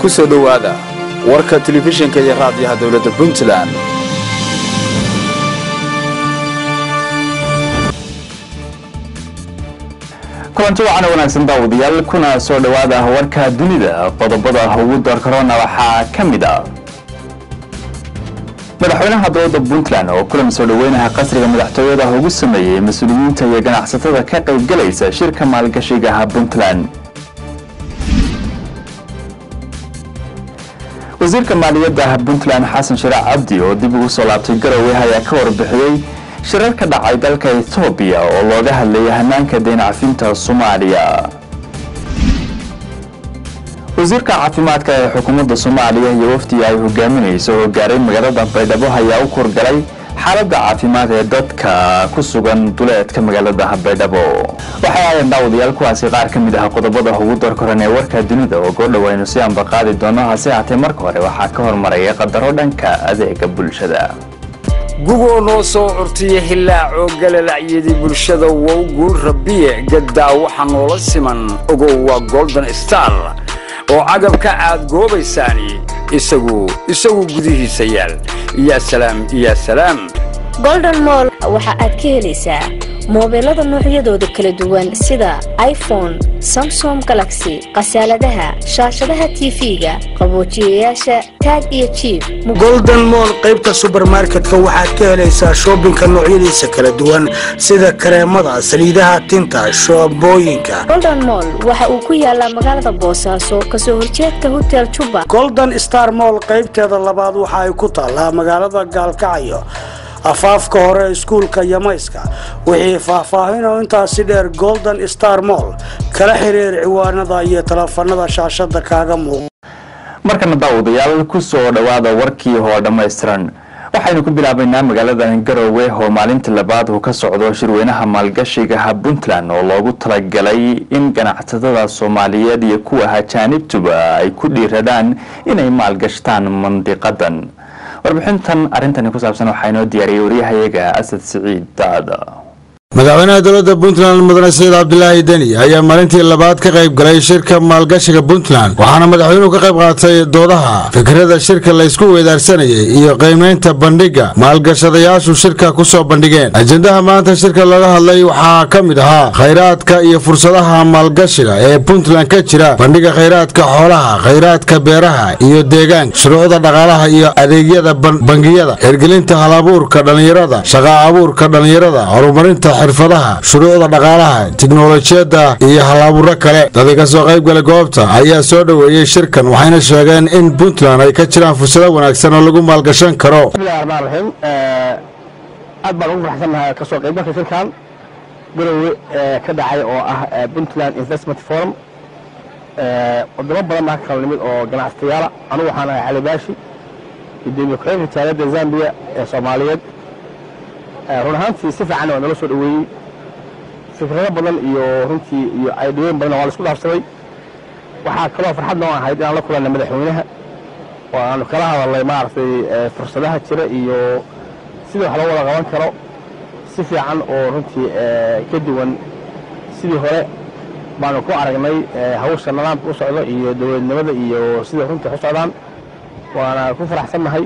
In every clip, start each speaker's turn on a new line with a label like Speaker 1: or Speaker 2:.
Speaker 1: ku soo dhowaada warka telefishinka iyo raadiyaha dowladda puntland
Speaker 2: kulanti wacan wanaagsan daawadayaal kuna soo dhowaada warka dunida qodobada ugu doorkarona waxaa ka mid a madaxweynaha dowladda puntland oo kulan soo dhoweynaha qasriga madaxtooyada ugu sameeyey mas-uuliyiinta iyo ganacsatada ka qaybgalaysa shirka maalgashigaha puntland wasiirka maaliyadda puntland xasan sharac cabdi oo dib ugu soo laabtay garowe ayaa ka warbixiyey shirar ka dhacay dalka etoobiya oo looga hadlayay hanaanka deyn cafinta soomaaliya wasiirka caafimaadka ee xukuumadda soomaaliya iyo wafdiga ay hogaaminayso oo gaaray magaalada baydhabo ayaa u korgalay xaaladda caafimaad ee dadka ku sugan duleedka magaalada baydhabo waxay ahaayeen daawadayaal kuwaasi qaar ka mid ah qodobada ugu doorkoran ee warka dunida oo goordhow aynu si anba qaadi doono hase haatee marka hore waxaa ka hormaraya qadaro dhanka adeega bulshada
Speaker 3: gugoo noo soo curtiya hilaacoo galalacyadii bulshada wow guul rabbiye gaddaa waxa noola siman ogow waa golden star oo cagabka aad goobaysaani isagu isagu gudihiisa yaal yaa salaam yaa salaam
Speaker 4: golden moll waxa aad ka helaysaa moobeelada noocyadooda kala duwan sida iphone samsom galaxy khasaaladaha shaashadaha tv-ga qaboojiyayaasha taag iyo jiib
Speaker 5: golden moll qaybta subermarketka waxaad ka helaysaa shoobinka noocyadiisa kala duwan sida kareemada saliidaha tinta shoobooyinka
Speaker 4: golden moll waxa uu ku yaalaa magaalada boosaaso kasoo horjeedka hotel juba
Speaker 5: golden star moll qaybteeda labaad waxa ay ku taallaa magaalada gaalkacyo afaafka hore iskuulka yamayska wixii faahfaahinoo intaasi dheer golden star moll kala xiriir ciwaanada iyo taleefanada shaashada kaaga muuqa
Speaker 2: markana daawadayaal ku soo dhowaada warkii hoo dhammaystiran waxaynu ku bilaabaynaa magaalada garowe oo maalintii labaad uu ka socdo shirweynaha maalgashigaha puntland oo loogu talagalay in ganacsatada soomaaliyeed iyo kuwa hajaanibtuba ay ku dhiiradaan inay maalgashtaan mandiqadan warbixintan arrintani ku saabsan waxaa inoo diyaariyey waryahayaga asad siciid daada
Speaker 6: madaxweynaha dowladda puntland mudane sayid cabdilaahi deni ayaa maalintii labaad ka qayb galay shirka maalgashiga puntland waxaana madaxweynuhu ka qayb qaatay doodaha fikrada shirka laysku weedaarsanayay iyo qiimaynta bandhigga maalgashadayaashu shirka ku soo bandhigeen ajendaha maanta shirka looga hadlay waxaa ka mid ahaa khayraadka iyo fursadaha maalgashiga ee puntland ka jira bandhigga khayraadka xoolaha khayraadka beeraha iyo deegaanka shuruucda dhaqaalaha iyo adeegyada bangiyada hirgelinta halabuurka dhallinyarada shaqa abuurka dhallinyarada horumarinta xirfadaha shuruucda dhaqaalaha tiknolojiyadda iyo halaaburo kale dadii ka soo qayb galay goobta ayaa soo dhoweeyey shirkan waxayna sheegeen in puntland ay ka jiraan fursado wanaagsan oo lagu maalgashan karo
Speaker 7: bismillahi raxmaan raxiim aad baan ugu faraxsannahay kasoo qaybgalka shirkan garowe ka dhacay oo ah puntland investment forum wadamo badan baa ka kala nimid oo ganacsatayaala anugu waxaan ahay cali baashi gudoomiye ku-xigeenka jaaliyadda zambiya ee soomaaliyeed run ahaantii si fiican waa nala soo dhoweeyey fikrado badan iyo runtii iyo aydhooyin badan waa la isku dhaafsaday waxaa kaloo farxad noo ahayd inaan la kulanay madaxweynaha oo aanu kala hadalnay maaragtay fursadaha jira iyo sidii wax loo wada qaban karo si fiican oo runtii ka duwan sidii hore baanu ku aragnay hawsha nidaamka u socdo iyo dowladnimada iyo sidai runtii wax u socdaan waana ku faraxsannahay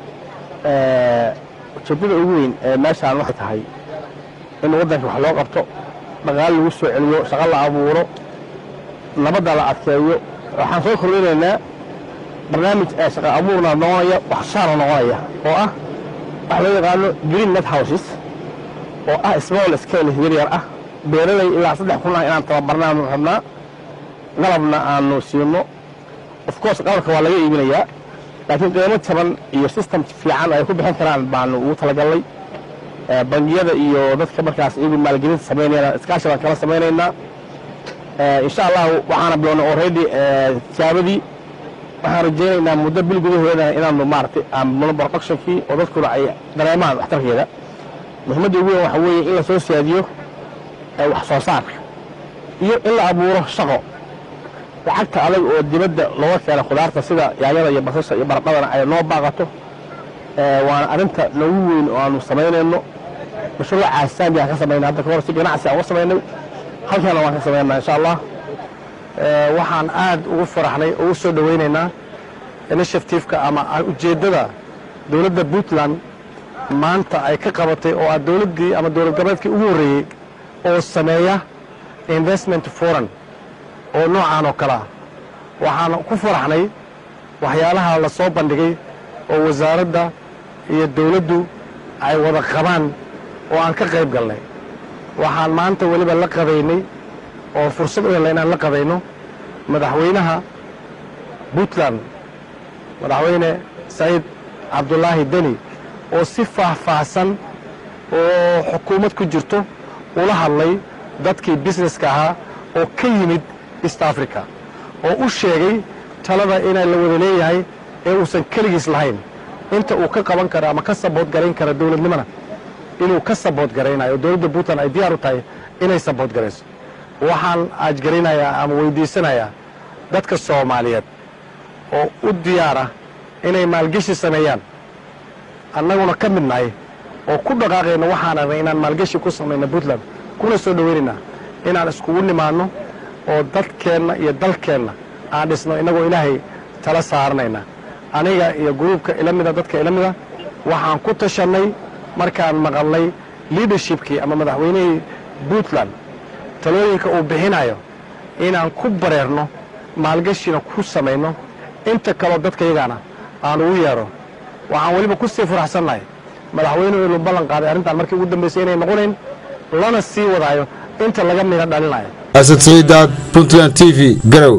Speaker 7: ujeeddada ugu weyn ee meeshaan waxay tahay in waddanka wax loo qabto dhaqaale lagu soo celiyo shaqo la abuuro nabadda la adkeeyo waxaan soo kordhinaynaa barnaamij ee shaqa abuurna noqonaya wax shaara noqonaya oo ah waxa loo yaqaano green net houses oo ah small scale yaryar ah beeralay ilaa saddex kun ah inaan tababarnaanu rabnaa qalabna aanu siino of course qalabka waa laga iibinayaa laakiin qiimo jaban iyo system fiican ay ku bixin karaan baanu ugu talagalnay bangiyada iyo dadka markaas iyagu maalgelinta samaynayana iskaashi baan kala samaynaynaa insha allahu waxaana bilownay already tijaabadii waxaan rajaynaynaa muddo bil gudaheeda inaanu maaragtay aamulno productionkii oo dadkuna ay dareemaan waxtarkeeda muhiimadda ugu weyn waxa weeye in la soo siyaadiyo wax soo saarka iyo in la abuuro shaqo lacagta adag oo dibadda looga keena khudaarta sida yaanyada iyo basasha iyo baradhadana ay noo baaqato waana arrinta noogu weyn oo aanu samaynayno mashruuca saambi aan ka samaynay hadda kahor si ganacsi aan uga samaynay halkaana waan ka samaynaa insha allah waxaan aad ugu faraxnay ugu soo dhowaynaynaa initiatifeka ama ujeeddada dowladda puntland maanta ay ka qabatay oo ah dowladdii ama dowlad goboleedkii ugu horreeyey oo sameeya investment foreign oo noocaan oo kale ah waxaan ku faraxnay waxyaalaha la soo bandhigay oo wasaaradda iyo dowladdu ay wada qabaan oo aan ka qayb galnay waxaan maanta weliba la qabaynay oo fursad u helnay inaan la qabayno madaxweynaha puntland madaxweyne saciid cabdulaahi deni oo si faahfaahsan oo xukuumad ku jirto ula hadlay dadkii busineska ahaa oo ka yimid east africa oo u sheegay talada inaa la wada leeyahay ee uusan keligiis lahayn inta uu ka qaban karo ama ka sabood garayn kara dowladnimona inuu ka sabood garaynayo oo dowladda puntland ay diyaar u tahay inay sabood garayso waxaan aajgaraynayaa ama weydiisanayaa dadka soomaaliyeed oo u diyaara inay maalgeshi sameeyaan annaguna ka mid nahay oo ku dhaqaaqayno waxaan arnay inaan maalgeshi ku samayno puntland kuna soo dhowaynaynaa inaan iskugu nimaanno oo dadkeenna iyo dalkeenna aan dhisno innagoo ilaahay tala saaranayna aniga iyo gruubka ila mida dadka ila mida waxaan ku tashannay markaan maqalnay leadershipkii ama madaxweynihii puntland talooyinka uu bixinayo inaan ku bareerno maalgashina ku samayno inta kaloo dadkayagaana aan ugu yeedho waxaan weliba ku sii faraxsannahay madaxweynuhu inuu ballan qaaday arrintan markii ugu dambaysay inay noqonayn lana sii wadaayo inta laga midho dhalinayo
Speaker 6: asad saciidaad puntland t v garow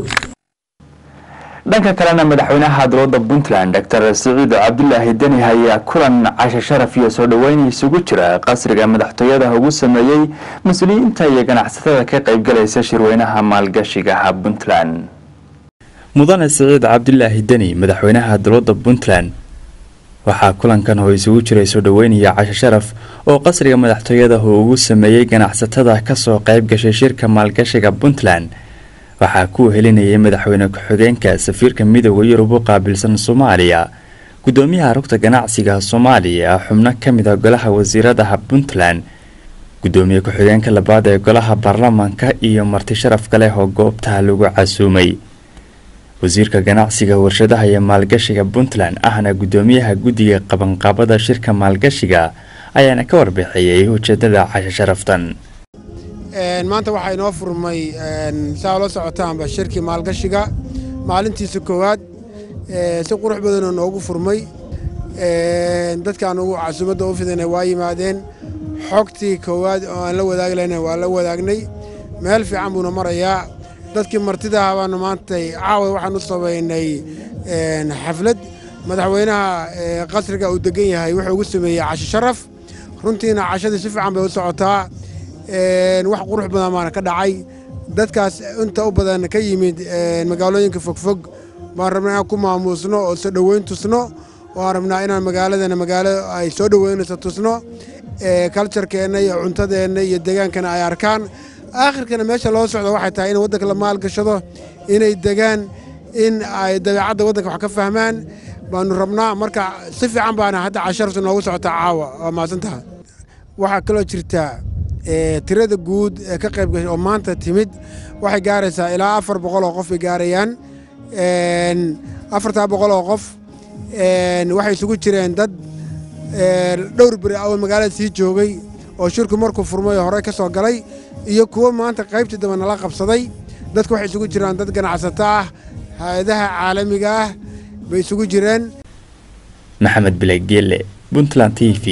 Speaker 2: dhanka kalena madaxweynaha dowladda puntland dr siciid cabdulaahi deni ayaa kulan cashe sharaf iyo soo dhoweyn isugu jira qasriga madaxtooyada ugu sameeyey mas-uuliyiinta iyo ganacsatada ka qaybgalaysa shirweynaha maalgashigaha puntland mudane siciid cabdulaahi deni madaxweynaha dowladda puntland waxaa kulankan oo isugu jiray soo dhoweynaya cashe sharaf oo qasriga madaxtooyada uu ugu sameeyey ganacsatada kasoo qayb gashay shirka maalgashiga puntland waxaa ku helinayay madaxweyne ku-xigeenka safiirka midooda yurub u qaabilsan soomaaliya gudoomiyaha rugta ganacsiga soomaaliya xubno ka mid a golaha wasiiradaha puntland gudoomiye ku-xigeenka labaad ee golaha baarlamaanka iyo marti sharaf kaleh oo goobtaha lagu casuumay wasiirka ganacsiga warshadaha iyo maalgashiga puntland ahna gudoomiyaha guddiga qabanqaabada shirka maalgashiga ayaana ka warbixiyey ujeedada cashe sharaftan
Speaker 8: maanta waxaa inoo furmay saa la socotaanba shirkii maalgashiga maalintiisa koowaad si qurux badanoo noogu furmay dadkaan ugu casuumadda u fidana waa yimaadeen xogtii koowaad oo aan la wadaagi lahayna waa la wadaagnay meel fiican buuna marayaa dadkii martidaha baanu maantay caawa waxaan u samaynay xaflad madaxweynaha qasriga uu degan yahay wuxuu ugu sameeyey casho sharaf runtiina cashadii si fiican bay u socotaa wax qurux badan baana ka dhacay dadkaas inta u badan ka yimid magaalooyinka fogfog baan rabnaa inaan ku maamuusno oo soo dhoweyn tusno waan rabnaa inaan magaaladana magaalo ay soo dhoweynayso tusno kaljarkeenna iyo cuntadeenna iyo degaankana ay arkaan aakhirkana meesha loo socdo waxay tahay in waddanka la maalgashado inay degaan in ay dabeecadda waddanka wax ka fahmaan baanu rabnaa marka si fiican baana hadda cashartu noogu socotaa caawa waa mahadsantaha waxaa kaloo jirtaa tirada guud ee ka qayb gashay oo maanta timid waxay gaaraysaa ilaa afar boqol oo qof bay gaarayaan afartaa boqol oo qof waxay isugu jireen dad dhowr beri awal magaalada sii joogay oo shirku markuu furmay oo horey ka soo galay iyo kuwo maanta qaybtii dambe nala qabsaday dadku waxay isugu jiraan dad ganacsato ah hay-adaha caalamiga ah bay isugu jireen
Speaker 2: maxamed bilegeele puntland t v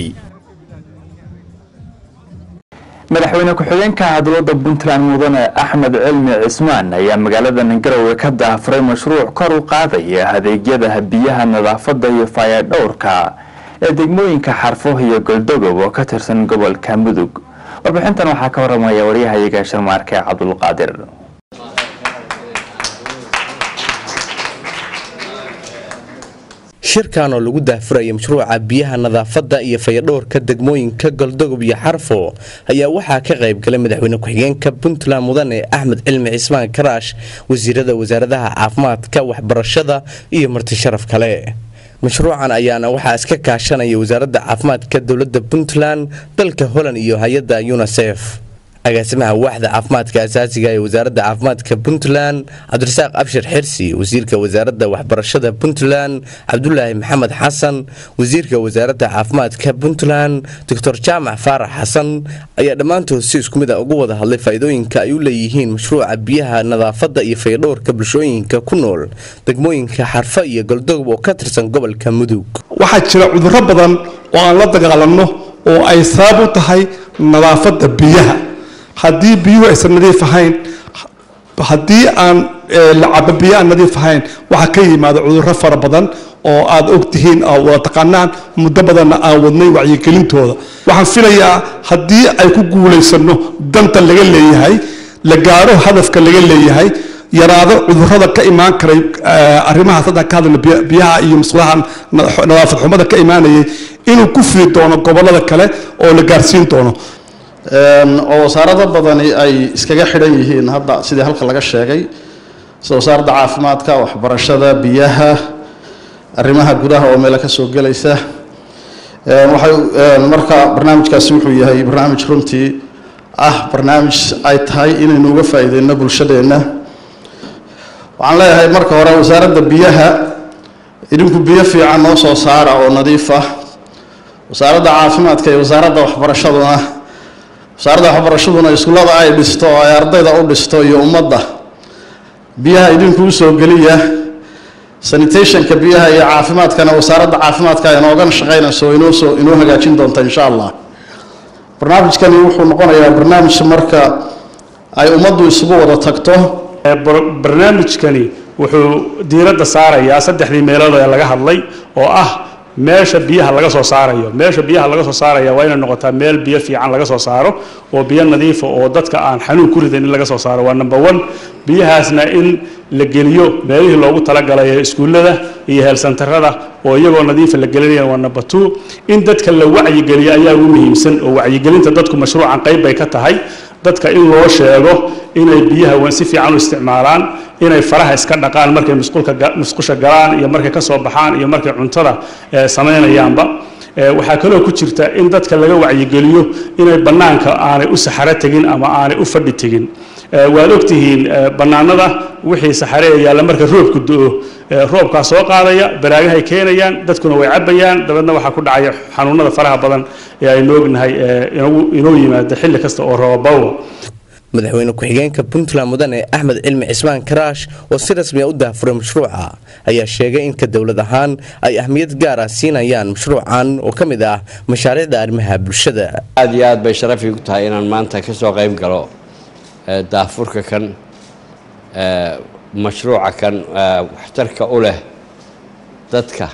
Speaker 2: madaxweyne ku-xigeenka dowladda puntland mudane axmed cilmi cismaan ayaa magaalada garowe ka daafuray mashruuc kor u qaadaya adeegyada biyaha nadaafada iyo faayadhowrka ee degmooyinka xarfo iyo goldogob oo ka tirsan gobolka mudug warbixintan waxaa ka waramaya waryahayaga sharmaarke cabdulqaadir
Speaker 9: shirkan oo lagu daahfuraya mashruuca biyaha nadaafadda iyo fayadhowrka degmooyinka goldogob iyo xarfo ayaa waxaa ka qayb galay madaxweyne ku-xigeenka puntland mudane axmed cilmi cismaan karaash wasiirada wasaaradaha caafimaadka waxbarashada iyo marti sharaf kale mashruucan ayaana waxaa iska kaashanaya wasaaradda caafimaadka dowladda puntland dalka holland iyo hay-adda unisef agaasimaha waaxda caafimaadka asaasiga ee wasaaradda caafimaadka puntland cabdirasaaq abshir xirsi wasiirka wasaaradda waxbarashada puntland cabdulaahi maxamed xasan wasiirka wasaaradda caafimaadka puntland doctor jaamac faarax xasan ayaa dhammaantood si isku mid a ugu wada hadlay faa'iidooyinka ay u leeyihiin mashruuca biyaha nadaafadda iyo fayadhowrka bulshooyinka ku nool degmooyinka xarfo iyo goldogob oo ka tirsan gobolka mudug
Speaker 10: waxaa jira cudurro badan oo aan la dagaalanno oo ay sabab u tahay nadaafadda biyaha haddii biyuhu aysan nadiif ahayn haddii aan la cabo biyo aan nadiif ahayn waxaa ka yimaada cudurro fara badan oo aad ogtihiin oo wada taqaanaan muddo badanna aan wadnay wacyigelintooda waxaan filayaa haddii ay ku guulaysanno danta laga leeyahay la gaaro hadafka laga leeyahay yaraado cudurrada ka imaan karay arrimahaas haddaan ka hadlayno biyaha iyo musqulaha nadaafad xumada ka imaanayay inuu ku fidi doono gobollada kale oo la gaarsiin doono
Speaker 1: oo wasaarado badani ay iskaga xidhan yihiin hadda sidii halka laga sheegay sida wasaaradda caafimaadka waxbarashada biyaha arrimaha gudaha oo meelo ka soo gelaysa waxay marka barnaamijkaasi wuxuu yahay barnaamij runtii ah barnaamij ay tahay inaynu uga faa'iideyno bulshadeenna waxaan leeyahay marka hore wasaaradda biyaha idinku biyo fiican noo soo saara oo nadiif ah wasaaradda caafimaadka iyo wasaaradda waxbarashaduna wasaaradda waxbarashaduna iskuullada ay dhisto oo ay ardayda u dhisto iyo ummadda biyaha idinku usoo geliya sanitationka biyaha iyo caafimaadkana wasaaradda caafimaadka inoogan shaqaynayso inoosoo inoo hagaajin doonta insha allah barnaamijkani wuxuu noqonayaa barnaamij marka ay ummaddu isugu wada tagto
Speaker 11: barnaamijkani wuxuu diiradda saarayaa saddexdii meelood ee laga hadlay oo ah meesha biyaha laga soo saarayo meesha biyaha laga soo saaraya waa inay noqotaa meel biyo fiican laga soo saaro oo biyo nadiifa oo dadka aan xanuun ku ridan in laga soo saaro waa number one biyahaasna in la geliyo meelihii loogu talagalay ee iskuullada iyo heelsantarada oo iyagoo nadiifa la gelinaya waa number two in dadka la wacyigeliyo ayaa ugu muhiimsan oo wacyigelinta dadku mashruucan qayb bay ka tahay dadka in loo sheego inay biyaha si fiican u isticmaalaan inay faraha iska dhaqaan markay musqusha galaan iyo markay ka soo baxaan iyo markay cuntada samaynayaanba waxaa kaloo ku jirta in dadka laga wacyigeliyo inay bannaanka aanay u saxaro tegin ama aanay u fadhi tegin waad ogtihiin bannaanada wixii saxare ee yaalla marka roobku do-o roobkaa soo qaadaya baraagahay keenayaan dadkuna way cabayaan dabeedna waxaa ku dhacaya xanuunada faraha badan ee aynu ognahay inoo yimaada xilli kasta oo roobabawa
Speaker 9: madaxweyne ku-xigeenka puntland mudane axmed cilmi cismaan karaash oo si rasmiya u daafuray mashruuca ayaa sheegay in ka dowlad ahaan ay ahmiyad gaar ah siinayaan mashruucan oo ka mid ah mashaariicda arrimaha bulshada
Speaker 12: aad iyo aad bay sharafii ku tahay inaan maanta ka soo qayb galo daafurka kan mashruuca kan waxtarka u leh dadka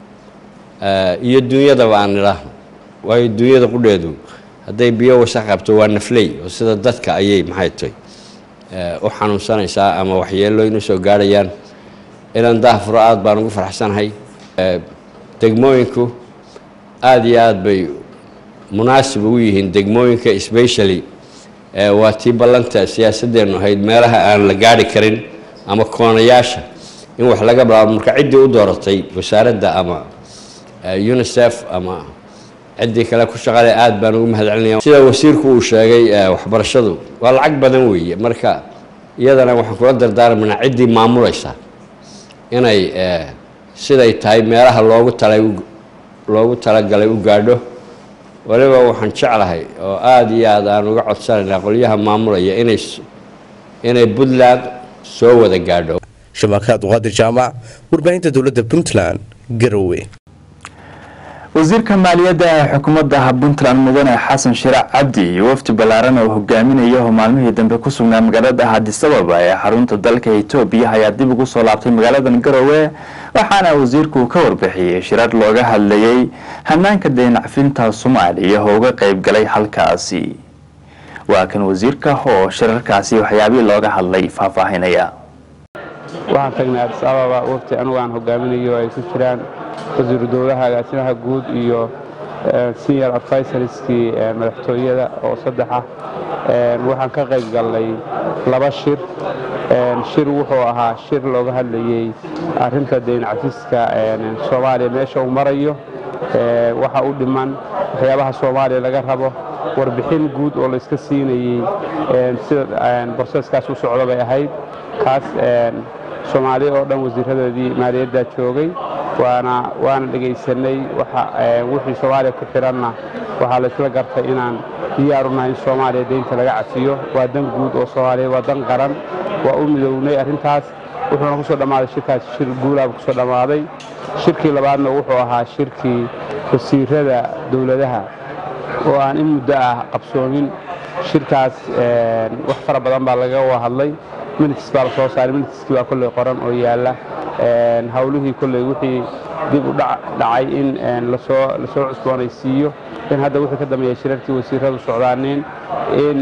Speaker 12: iyo dunyadaba aan idhaahno waayo dunyada qudheedu hadday biyo wasaq qabto waa nafley oo sida dadka ayay maxay tahay u xanuunsanaysaa ama waxyeelooyin usoo gaarhayaan inaan daafuro aad baan ugu faraxsanahay degmooyinku aada iyo aad bay munaasib ugu yihiin degmooyinka specially waa tii ballanta siyaasadeennu ahayd meelaha aan la gaari karin ama koonayaasha in wax laga bilaabo marka ciddii u dooratay wasaaradda ama unisef ama ciddii kale ku shaqale aad baan ugu mahadcelinaya sida wasiirku uu sheegay waxbarashadu waa lacag badan weeye marka iyadana waxaan kula dardaarmaynaa ciddii maamulaysa inay siday tahay meelaha loogu talay loogu talagalay u gaadho waliba waxaan jeclahay oo aada iyo aad aan uga codsanaynaa qolyaha maamulaya inay inay puntland soo wada gaadho
Speaker 9: shabakaad qaadir jaamac warbaahinta dowladda puntland garowe
Speaker 2: wasiirka maaliyadda ee xukuumadda puntland mudane xasan shiraac cabdi iyo wafdi ballaaran oo hogaaminaya oo maalmihii dambe ku sugnaa magaalada hadisababa ee xarunta dalka etoobiya ayaa dib ugu soo laabtay magaaladan garowe waxaana wasiirku ka warbixiyey shirar looga hadlayay hanaanka deenacfinta soomaaliya oo uga qayb galay halkaasi waa kan wasiirka oo shirarkaasi waxyaabihii looga hadlay faahfaahinaya
Speaker 13: waxaan tagnay adis ababa wafti anugu aan hogaaminayo ay ku jiraan wasiiru dowlaha agaasimaha guud iyo senior advisorskii madaxtooyada oo saddex ah waxaan ka qayb galnay laba shir shir wuxuu ahaa shir looga hadlayey arrinta deyn cafiska soomaaliya meesha uu marayo waxa u dhiman waxyaabaha soomaaliya laga rabo warbixin guud oo la iska siinayey sida broseskaas u socda bay ahayd kaas soomaali oo dhan wasiiradoodii maaliyadda joogay waana waana dhegaysanay wixii soomaaliya ku xidhanna waxaa la isla gartay inaan diyaarunahay in soomaaliya deynta laga cafiyo waa dan guud oo soomaaliya waa dan qaran waa u midownay arrintaas wuxuuna ku soo dhammaaday shirkaas shir guulaaba kusoo dhammaaday shirkii labaadna wuxuu ahaa shirkii wasiirada dowladaha oo aan in muddo ah qabsoomin shirkaas wax fara badan baa laga hadlay minits baa la soo saaray minitskii baa kolley qoran oo yaalla hawlihii kolley wixii dib u dhacay in lasoo lasoo cusboonaysiiyo in hadda wixii ka dambeeya shirarkii wasiiradu socdaaneen in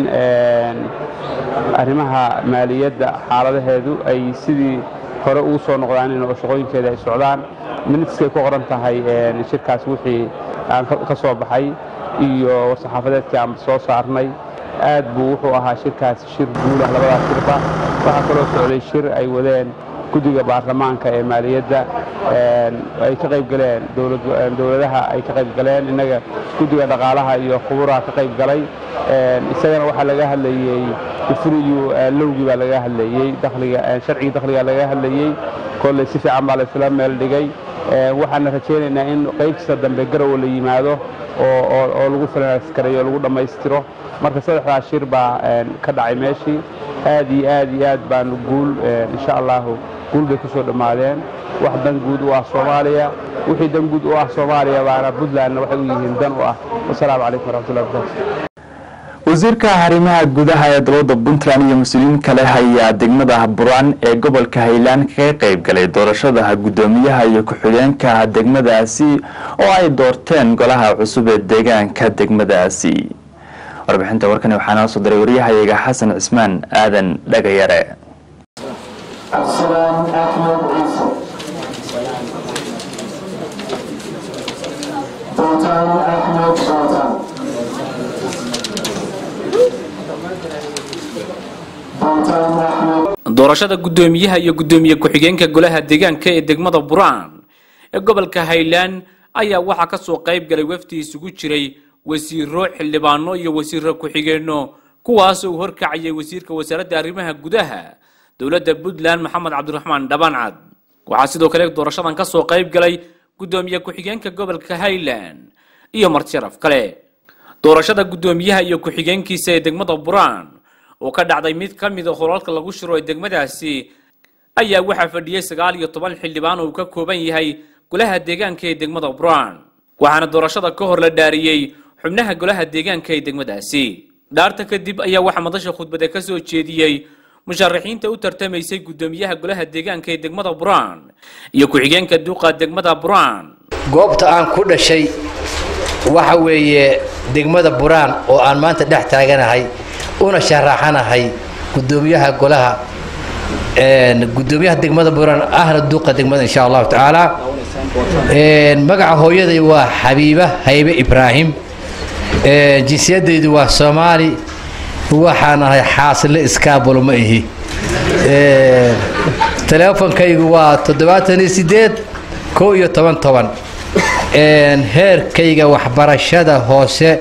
Speaker 13: arrimaha maaliyadda xaaladaheedu ay sidii hore ugu soo noqdaaneen oo shaqooyinkeeda ay socdaan minitskay ku qoran tahay shirkaas wixii aan ka soo baxay iyo war-saxaafadeedkii aan soo saarnay aad buu wuxuu ahaa shirkaas shir guulah labadaas shirba waxaa kaloo socday shir ay wadeen guddiga baarlamaanka ee maaliyadda ay ka qayb galeen dowladaha ay ka qayb galeen innaga guddiga dhaqaalaha iyo khuburaha ka qayb galay isagana waxaa laga hadlayey ifriyu lowgii baa laga hadlayey dakhliga sharcigii dakhliga laga hadlayey kolley si fiican baa la isla meel dhigay waxaana rajaynaynaa in qaybtiisa dambe garowa la yimaado oo lagu finaaskareeyo lagu dhammaystiro marka saddexdaas shir baa ka dhacay meeshii aad iyo aad iyo aad baanu guul insha allahu guul bay ku soo dhammaadeen wax dan guud u ah soomaaliya wixii dan guud u ah soomaaliya baana puntlandna waxay u yihiin dan u ah wasalaamu calaykum waraxmatullahi wabarakatu
Speaker 2: wasiirka arrimaha gudaha ee dowladda puntland iyo mas-uuliyiin kale ayaa degmada buraan ee gobolka highland kaga qayb galay doorashada guddoomiyaha iyo ku-xigeenka degmadaasi oo ay doorteen golaha cusub ee deegaanka degmadaasi warbixinta warkani waxaa noo soo diray waryahayaga xasan cismaan aadan dhagayare
Speaker 14: doorashada guddoomiyaha iyo guddoomiye ku-xigeenka golaha deegaanka ee degmada buraan ee gobolka highland ayaa waxaa ka soo qayb galay wafdi isugu jiray wasiiro xildhibaano iyo wasiiro ku-xigeenno kuwaas uu horkacayay wasiirka wasaaradda arrimaha gudaha dowladda puntland maxamed cabdiraxmaan dhabancad waxaa sidoo kale doorashadan ka soo qayb galay guddoomiye ku-xigeenka gobolka highland iyo martisharaf kale doorashada guddoomiyaha iyo ku-xigeenkiisa ee degmada buraan oo ka dhacday mid ka mida holalka lagu shiro ee degmadaasi ayaa waxaa fadhiyey sagaal iyo toban xildhibaan oo uu ka kooban yahay golaha deegaanka ee degmada buraan waxaana doorashada ka hor la dhaariyey xubnaha golaha deegaanka ee degmadaasi dhaarta kadib ayaa waxaa madasha khudbada ka soo jeediyey musharaxiinta u tartamaysay guddoomiyaha golaha deegaanka ee degmada buraan iyo ku-xigeenka duuqa degmada buraan
Speaker 15: goobta aan ku dhashay waxa weeye degmada buraan oo aan maanta dhex taaganahay una sharaxanahay gudoomiyaha golaha gudoomiyaha degmada buraan ahna duuqa degmada insha allahu tacaala magaca hooyaday waa xabiiba haybe ibraahim jinsiyadaydu waa soomaali waxaan ahay xaasile iskaabulo ma ihi teleefonkaygu waa toddobaatan iyo sideed kow iyo toban toban heerkayga waxbarashada hoose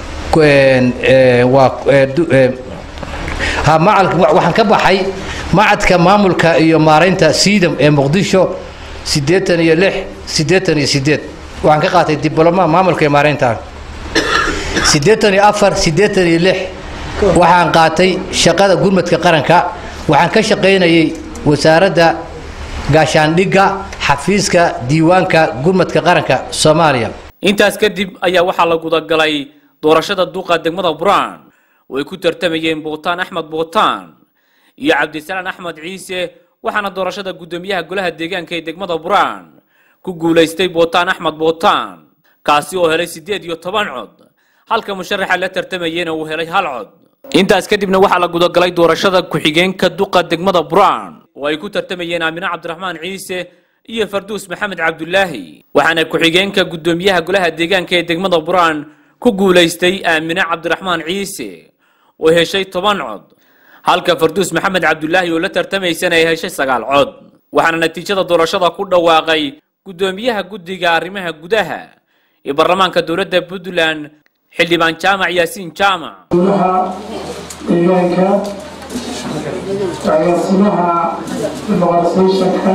Speaker 15: waxaan ka baxay macadka maamulka iyo maaraynta siidam ee muqdisho siddeetan iyo lix siddeetan iyo sideed waxaan ka qaatay dibloma maamulka iyo maaraynta siddeetan iyo afar siddeetan iyo lix waxaan qaatay shaqada gurmadka qaranka waxaan ka shaqaynayay wasaaradda gaashaandhigga xafiiska diiwaanka gurmadka qaranka soomaaliya
Speaker 14: intaas kadib ayaa waxaa la gudagalay doorashada duuqa degmada buraan oo ay ku tartamayeen buutaan axmed buutaan iyo cabdisalaan axmed ciise waxaana doorashada guddoomiyaha golaha deegaanka ee degmada buraan ku guulaystay buutaan axmed buutaan kaasi oo helay siddeed iyo toban cod halka musharaxa la tartamayena uu helay hal cod intaas kadibna waxaa la gudagalay doorashada ku-xigeenka duqa degmada buraan oo ay ku tartamayeen aamine cabdiraxmaan ciise iyo farduus maxamed cabdulaahi waxaana ku-xigeenka guddoomiyaha golaha deegaanka ee degmada buraan ku guulaystay aamine cabdiraxmaan ciise oo heshay toban cod halka farduus maxamed cabdulaahi oo la tartamaysana ay heshay sagaal cod waxaana natiijada doorashada ku dhawaaqay guddoomiyaha guddiga arrimaha gudaha ee baarlamaanka dowladda puntland xildhibaan jaamac yaasiin jaamac
Speaker 16: golaha deegaanka agaasimaha boqorsayshanka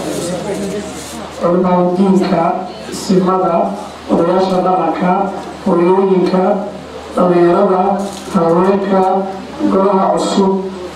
Speaker 16: culimadiinka simada odayaasha dhaqanka hooyooyinka dhalinyarada haweenka golaha cusub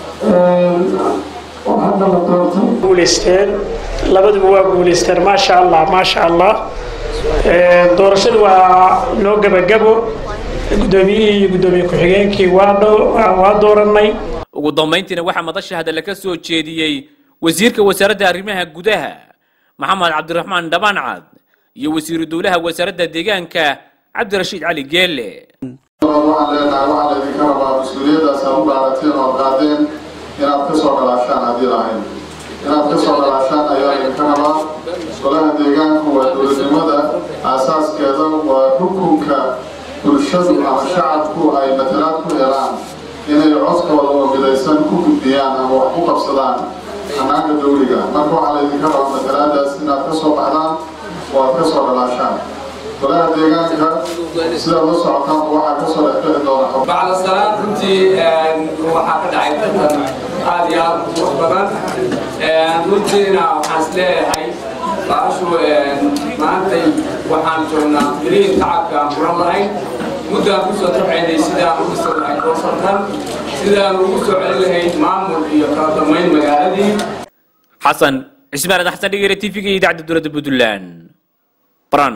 Speaker 16: oo hadda la doortay
Speaker 17: guuleysteen labaduba waa guuleysteen maasha allah maasha allah doorashadu waa noo gebagabo guddoomiyihii iyo guddoomiye ku-xigeenkii waa waa dooranay
Speaker 14: ugu dambayntiina waxaa madasha hadalla ka soo jeediyey wasiirka wasaaradda arrimaha gudaha maxamed cabdiraxmaan dhabancad iyo wasiiru dowlaha wasaaradda deegaanka cabdirashiid cali geelle
Speaker 18: waxaan leenahay waxaa laydinka rabaa mas-uuliyaddaas aad u dhaarateen oo qaadeen inaad ka soo dhalaashaan haddii lahayn inaad ka soo dhalaashaan ayaa laydinka rabaa golaha deegaanku waa dowladnimada aasaaskeeda waa rukunka bulshadu ama shacabku ay matalaad ku helaan inay codkooda oo midaysan ku gudbiyaan ama wax ku qabsadaan xanaanka dawliga marka waxaa laydinka rabaa matalaadaas inaad ka soo baxdaan oo aad ka soo dhalaashaan golaha deegaanka sidaad la socotaan waxaa ka soo dhexbixi doona
Speaker 19: bacda salaad runtii waxaa ka dhacay tartan aad iyo aad u qurux badan runtiina waxaan is leeyahay baashu maantay waxaan joognaa mirihin tacabka aan furan lahayn muddaan kusoo tabcaynay sidaan ugu soo lahayd doorsantan sidaan ugu soo celin lahayd maamul iyo kala damayn magaaladii
Speaker 14: xasan cismaan xasan dhigere tv-ga iyo idaacadda dowladda puntland baran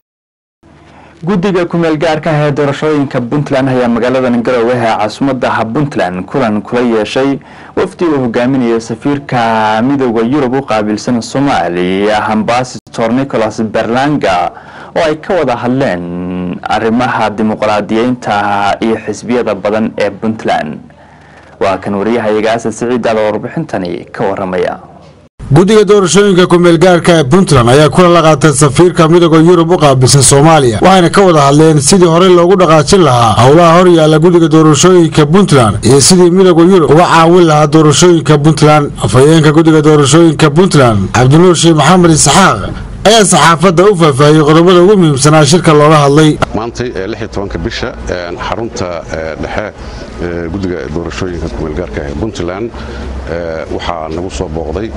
Speaker 2: guddiga kumeel gaarka ah ee doorashooyinka puntland ayaa magaalada garowe ee caasimadda puntland kulan kula yeeshay wafdi uu hogaaminayo safiirka midooda yurub u qaabilsan soomaaliya ambasador nicholas berlanga oo ay ka wada hadleen arrimaha dimuqraadiyeynta iyo xisbiyada badan ee puntland waa kan wariyahayaga asad siciidaada warbixintani ka waramaya
Speaker 6: guddiga doorashooyinka kumeel gaarka ee puntland ayaa kula la qaatay safiirka midooda yurub u qaabilsan soomaaliya waxayna ka wada hadleen sidii horey loogu dhaqaajin lahaa howlaha hor yaalla guddiga doorashooyinka puntland iyo sidii midooda yurub uga caawin lahaa doorashooyinka puntland afhayeenka guddiga doorashooyinka puntland cabdinuur sheekh maxamed isxaaq ayaa saxaafadda u faahfaahiyey qodobada ugu muhiimsanaa shirka looga hadlay
Speaker 20: maantay ee tobanka bisha xarunta dhexe guddiga doorashooyinka kumeelgaarka ee puntland waxaa nagu soo booqday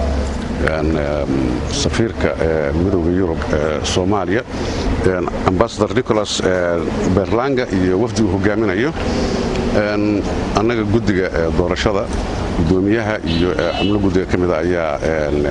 Speaker 20: safiirka midooda yurub ee soomaaliya ambasador nicholas berlanga iyo wafdi uu hogaaminayo annaga guddiga doorashada gudoomiyaha iyo xubno guddiga ka mida ayaa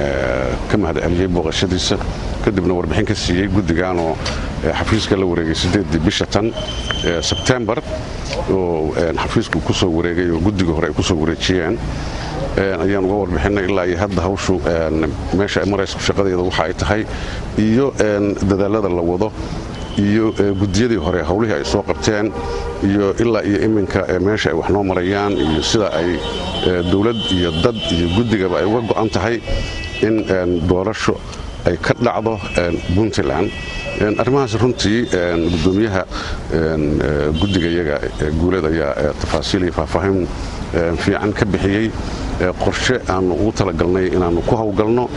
Speaker 20: ka mahad celiyey booqashadiisa kadibna warbixin ka siiyey guddiganoo xafiiska la wareegay sideedii bisha tan sebtembar oo xafiisku ku soo wareegay oo guddiga hore ay ku soo wareejiyeen ayaan uga warbixinay ilaa iyo hadda hawshu meesha maraysa shaqadeeda waxa ay tahay iyo dadaalada la wado iyo gudiyadii hore howlihii ay soo qabteen iyo ilaa iyo iminka meesha ay wax noo marayaan iyo sida ay dowlad iyo dad iyo guddigaba ay uga go'an tahay in doorasho ay ka dhacdo puntland arrimahaas runtii gudoomiyaha guddiga iyaga guuled ayaa tafaasiil iyo faahfaahin fiican ka bixiyey qorshe aanu ugu talagalnay inaannu ku hawlgalno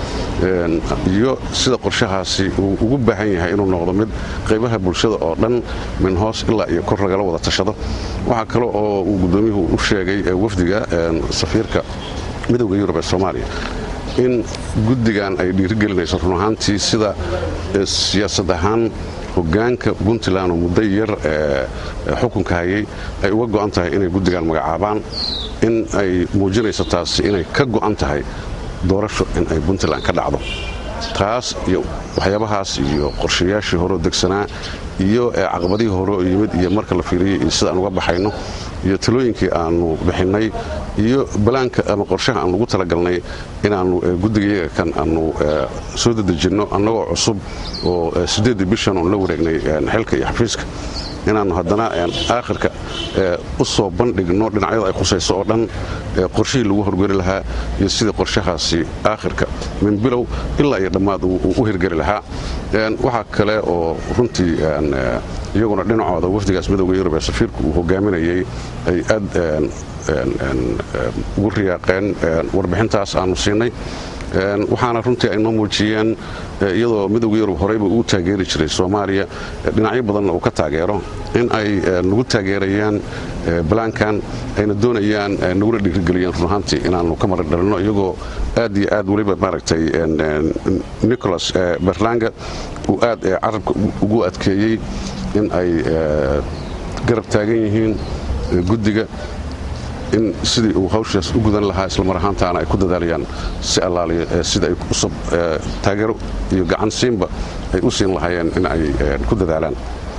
Speaker 20: iyo sida qorshahaasi uu ugu baahan yahay inuu noqdo mid qaybaha bulshada oo dhan min hoos ilaa iyo kor lagala wada tashado waxaa kale oo uu gudoomiyuhu u sheegay wafdiga safiirka midowda yurub ee soomaaliya in guddigan ay dhiirigelinayso run ahaantii sida siyaasad ahaan hogaanka puntland oo muddo yar xukunka hayay ay uga go'an tahay inay guddigan magacaabaan in ay muujinayso taasi inay ka go'an tahay doorasho in ay puntland ka dhacdo taas iyo waxyaabahaas iyo qorshayaashii horeo degsanaa iyo caqabadihii horeo yimid iyo marka la fiiriyey iyo sida aan uga baxayno iyo talooyinkii aanu bixinnay iyo balaanka ama qorshaha aan ugu talagalnay inaannu guddigayaga kan aanu soo dedejinno annagoo cusub oo siddeeddii bishan oon la wareegnay xilka iyo xafiiska inaannu haddana aakhirka u soo bandhigno dhinacyada ay khusayso oo dhan qorshihii lagu horgeli lahaa iyo sidii qorshahaasi aakhirka min bilow ilaa iyo dhammaad uu u hirgeli lahaa waxaa kale oo runtii iyaguna dhinacooda wafdigaas midowga yurub ee safiirku uu hogaaminayay ay aad ugu riyaaqeen warbixintaas aanu siinay waxaana runtii ay noo muujiyeen iyadoo midowga yurub horeyba uu taageeri jiray soomaaliya dhinacyo badanna uu ka taageero in ay nagu taageerayaan balaankan ayna doonayaan nagula dhiirigeliyeen run ahaantii inaannu ka mara dhalino iyagoo aad iyo aad weliba maaragtay nicholas berlanga uu aad carabka ugu adkeeyey in ay garab taagan yihiin guddiga in sidii uu hawshaas u gudan lahaa islamar ahaantaana ay ku dadaalayaan si allaaliya sida ay usab taageero iyo gacan siinba ay u siin lahaayeen in ay ku dadaalaan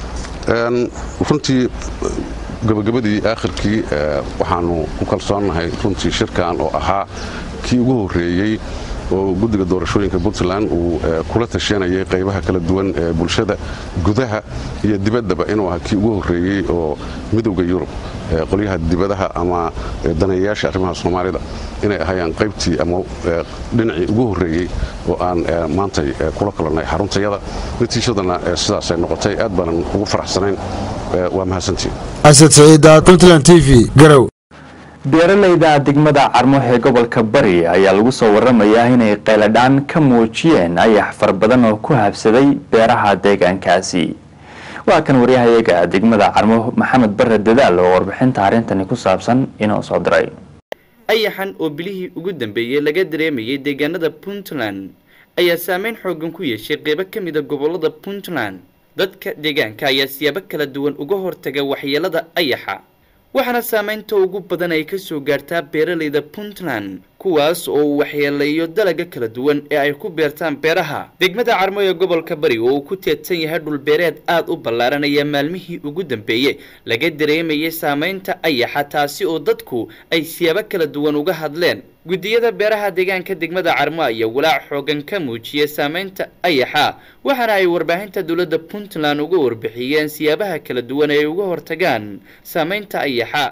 Speaker 20: runtii gabagabadii aakhirkii waxaanu ku kalsoonnahay runtii shirkan oo ahaa kii ugu horreeyey oo guddiga doorashooyinka puntland uu kula tashanayay qaybaha kala duwan ee bulshada gudaha iyo dibaddaba inuu ahaa kii ugu horreeyey oo midowda yurub qolyaha dibadaha ama daneeyayaasha arrimaha soomaalida inay ahayaan qaybtii ama dhinacii ugu horreeyey oo aan maantay kula kulannay xaruntayada natiijadana sidaasay noqotay aad baanan ugu faraxsanayn waa mahadsantiin
Speaker 6: asad saciida puntland t v garow
Speaker 2: beeralayda degmada carmo ee gobolka bari ayaa lagu soo waramayaa inay qayladhaan ka muujiyeen ayax fara badan oo ku habsaday beeraha deegaankaasi waa kan waryahayaga degmada carmo maxamed bare dadaal oo warbixinta arrintani ku saabsan inoo soo diray
Speaker 21: ayaxan oo bilihii ugu dambeeyey laga dareemayay deegaanada puntland ayaa saameyn xoogan ku yeeshay qeybo ka mida gobolada puntland dadka deegaanka ayaa siyaabo kala duwan uga hortaga waxyeelada ayaxa waxaana saameynta ugu badan ay kasoo gaartaa beeralayda puntland kuwaas oo uu waxyeeleeyo dalaga kala duwan ee ay ku beertaan beeraha degmada carmo ee gobolka bari oo uu ku teedsan yahay dhulbeereed aada u ballaaran ayaa maalmihii ugu dambeeyey laga dareemayay saameynta ayaxa taasi oo dadku ay siyaabo kala duwan uga hadleen guddiyada beeraha deegaanka degmada carmo ayaa walaac xoogan ka muujiyay saameynta ayaxa waxaana ay warbaahinta dowladda puntland uga warbixiyeen siyaabaha kala duwan ay uga hortagaan saameynta ayaxa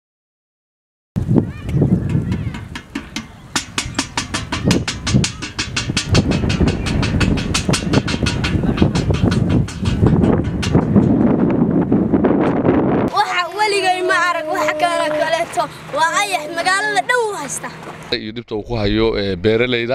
Speaker 22: weligay ma arag wax kale kaleeto waa ayax magaalada dhow haysta
Speaker 23: iyo dhibta uu ku hayo beeralayda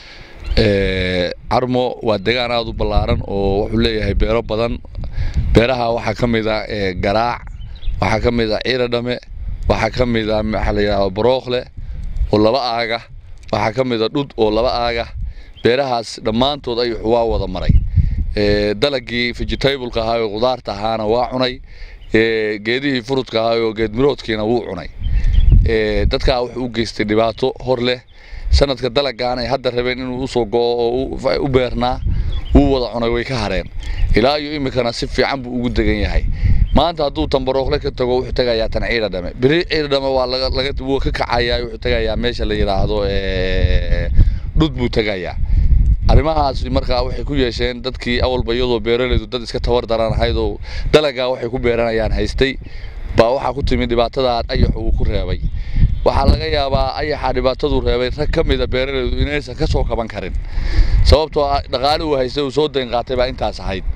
Speaker 23: carmo waa degaan aada u ballaaran oo wuxuu leeyahay beero badan beeraha waxaa ka mid a garaac waxaa ka mid a ciiradhame waxaa ka mid a maxaa la yidhahda barookle oo laba aaga waxaa ka mid a dhud oo laba aaga beerahaas dhammaantood ayaxu waa wada maray dalagii vegetableka ahaa oo qudaarta ahaana waa cunay geedihii furudka ahaa oo geedmiroodkiina wuu cunay dadkaa wuxuu u geystay dhibaato hor leh sanadka dalagaan ay hadda rabeen inuu usoo go'o oo u beernaa wuu wada cunay way ka hareen ilaa iyo iminkana si fiican buu ugu degan yahay maanta hadduu tambarookle ka tago wuxuu tegayaa tan ciida dhame beri ciida dhame waa laga wuu ka kacayaa wuxuu tegayaa meesha la yidhaahdo dhud buu tegayaa arrimahaas markaa waxay ku yeesheen dadkii awalba iyadoo beeralaydu dad iska tabar daran ahayd oo dalagaa waxay ku beeranayaan haystay baa waxaa ku timid dhibaatada ayaxu uu ku reebay waxaa laga yaabaa ayaxa dhibaataduu reebay rag ka mida beeralaydu inaysan ka soo kaban karin sababtoo ah dhaqaale uu haystay uu soo dayn qaatay baa intaas ahayd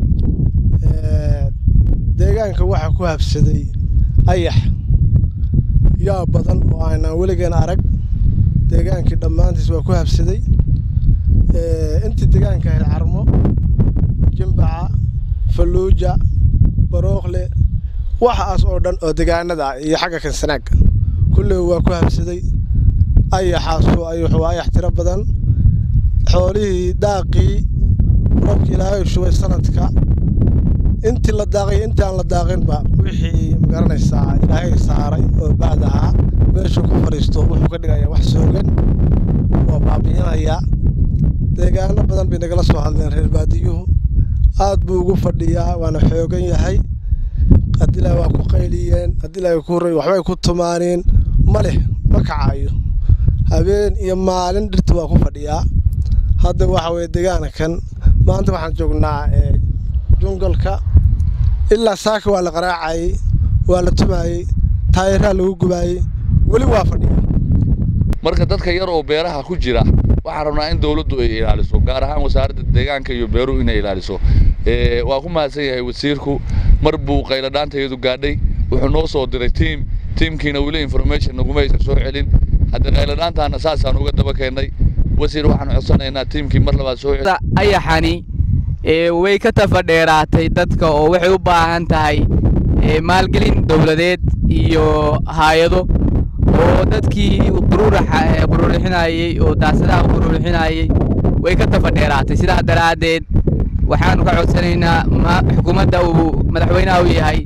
Speaker 24: deegaanka waxaa ku habsaday ayax yaa badan oo aanaan weligeen arag deegaankii dhammaantiis waa ku habsaday intii deegaanka ahayd carmo jimbaca falluuja barookle waxaas oo dhan oo deegaanada iyo xagga kansanaag kulley waa ku habsaday ayaxaasu ayaxu waa ayax tiro badan xoolihii daaqii roobkii ilaahay shubay sanadka intii la daaqay intii aan la daaqinba wixii magaranaysaa ilaahay saaray oo bacd ahaa meeshuu ku fadhiisto wuxuu ka dhigayaa wax soogan oo baabi'inaya deegaano badan bay nagala soo hadleen reer baadiyuhu aad buu ugu fadhiyaa waana xoogan yahay adilaa waa ku qayliyeen adilaa ku horay waxbay ku tumaaneen ma leh ma kacayo habeen iyo maalin dhirta waa ku fadhiyaa hadda waxa weye deegaankan maanta waxaan joognaa jungalka ilaa saaka waa la qaraacayey waa la tumaayey taayeeraa lagu gubaayey weli waa fadhiya
Speaker 23: marka dadka yar oo beeraha ku jira waxaan rabnaa in dowladdu ay ilaaliso gaar ahaan wasaaradda deegaanka iyo beeruhu inay ilaaliso waa ku mahadsan yahay wasiirku mar buu qayladhaantayadu gaadhay wuxuu noo soo diray tiim tiimkiina weli information naguma aysan soo celin hadda qayladhaantaana saasaan uga daba keennay wasiir waxaan codsanaynaa tiimkii mar labaad soo cel
Speaker 3: ayaxani ee way ka tafadheeraatay dadka oo waxay u baahan tahay ee maalgelin dowladeed iyo hay-ado oo dadkii quruuraxa ee quruurixinayey oo daasadaha quruurixinayey way ka tafadheeraatay sidaa daraaddeed waxaanu ka codsanaynaa ma- xukuumadda uu madaxweynaha u yahay